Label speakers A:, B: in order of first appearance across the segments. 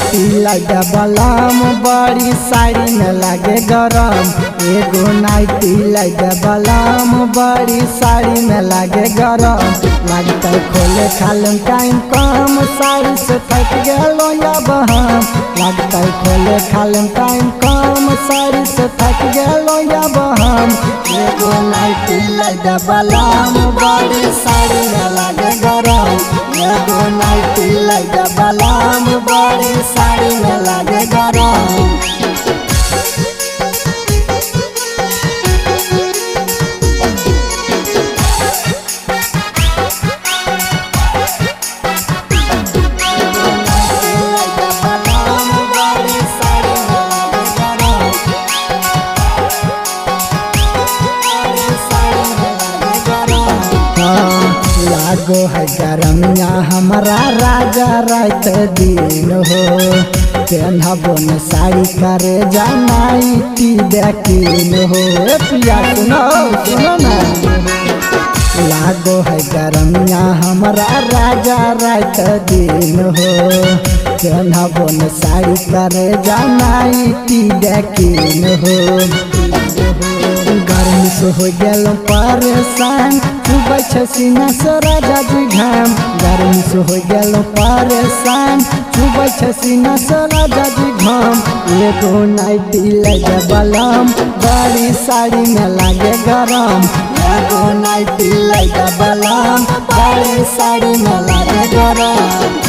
A: nightie लगा बलम बड़ी साड़ी में लागे गरम एगो नाइटी लगा बलम बड़ी साड़ी में लागे गरम लगता है खोले खालम टाइम कम साड़ी से थक गलो या बहम लगता है खोले खालम टाइम कम साड़ी से थक गलो या बहम एगो नाइटी लगा बलम बड़ी साड़ी में लागे गरम एगो नाइटी लगा बलम बड़ी साड़ी में लागे गरम लागो है गरमिया हमारा राजा रात दिन हो पेनहबो न साड़ी करे जनाई टी देखिन हो ए पिया सुनो सुनो ना लागो है गरमिया हमारा राजा रात दिन हो पेनहबो न साड़ी करे जनाई टी देखिन हो गर्मी से हो गेल परेशान चुबै छै सीना से राजा जी घाम गर्मी से हो गेल परेशान चुबै छै सीना से राजा जी घाम एगो नाइटी लगे बलम बड़ी साड़ी में लागे गरम एगो नाइटी लगे बलम बड़ी साड़ी में लागे गरम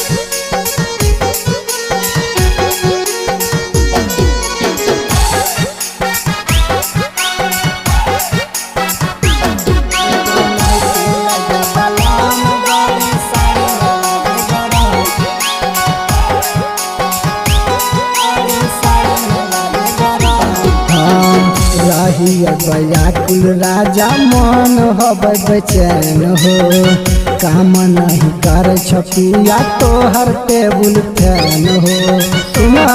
A: रही बयाकुल राजा मन हब बेचैन हो काम नहीं कर छपिया तोहर टेबुल फैन हो सुना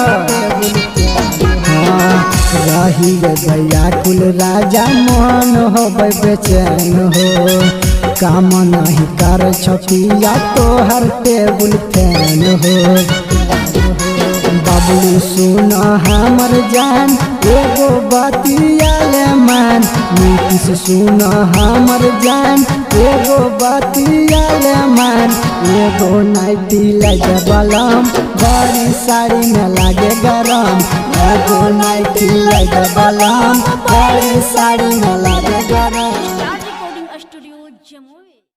A: हाँ रही बयाकुल राजा मन हब बेचैन हो काम नहीं कर छपिया तोहर टेबुल फैन हो बबलू सुन हमर जान एगो बतियाले मान नीतीश सुन हमर जान एगो बतियाले मान एगो नाइटी लगे बलम बड़ी साड़ी में लागे गरम एगो नाइटी लगे बलम बड़ी साड़ी में लागे गरम